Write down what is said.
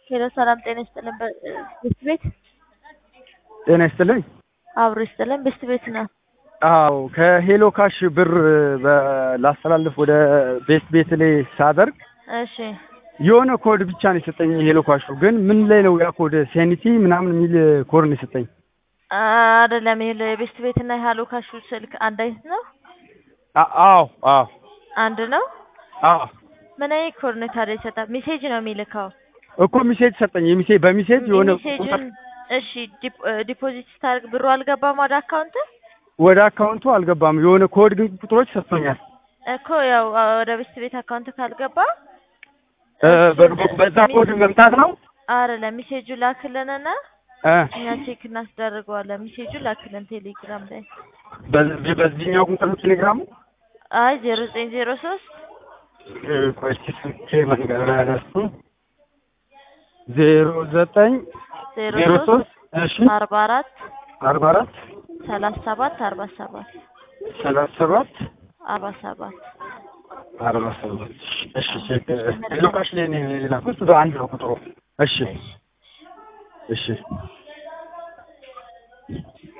ሄሎ ሰላም ጤና ይስጥልን። ብስት ቤት ጤና ይስጥልኝ። አብሮ ይስጥልን። ብስት ቤት ነው። አዎ ከሄሎ ካሽ ብር በ- ላስተላልፍ ወደ ቤት ቤት ላይ ሳደርግ እሺ የሆነ ኮድ ብቻ ነው የሰጠኝ ሄሎ ካሹ። ግን ምን ላይ ነው ያ ኮድ? ሴኒቲ ምናምን የሚል ኮድ ነው የሰጠኝ። አይደለም። ይሄ የቤስት ቤት እና የሃሎ ካሹ ስልክ አንድ አይነት ነው። አ- አዎ አዎ አንድ ነው። አዎ ምን አይነት ኮድ ነው ታዲያ ይሰጣል? ሜሴጅ ነው የሚልከው። እኮ ሚሴጅ ሰጠኝ። የሚሴ በሚሴጅ የሆነ ሜሴጅን እሺ፣ ዲፕ- ዲፖዚት ስታደርግ ብሩ አልገባም ወደ አካውንት ወደ አካውንቱ አልገባም። የሆነ ኮድ ግን ቁጥሮች ሰጥቶኛል። እኮ ያው ወደ ቤስት ቤት አካውንት ካልገባ እ፣ በ- በዛ ኮድ መምጣት ነው አይደለም። ሜሴጁ ላክልንና እ፣ እኛ ቼክ እናስደርገዋለን። ሜሴጁ ላክልን ቴሌግራም ላይ በዚህ በዚህኛው ቁጥር ቴሌግራሙ አይ ዜሮ ዘጠኝ ዜሮ ሶስት እ፣ ቆይ እስኪ ስልኬ መንገድ ላይ ያለሱ ዜሮ ዘጠኝ ዜሮ ዜሮ ሶስት ሶስት እሺ አርባ አራት አርባ አራት ሰላሳ ሰባት አርባ ሰባት ሰላሳ ሰባት አርባ ሰባት አርባ ሰባት እሺ ቼክ ሎካሽ ላይ ነው የላኩት በአንድ ነው ቁጥሩ እሺ እሺ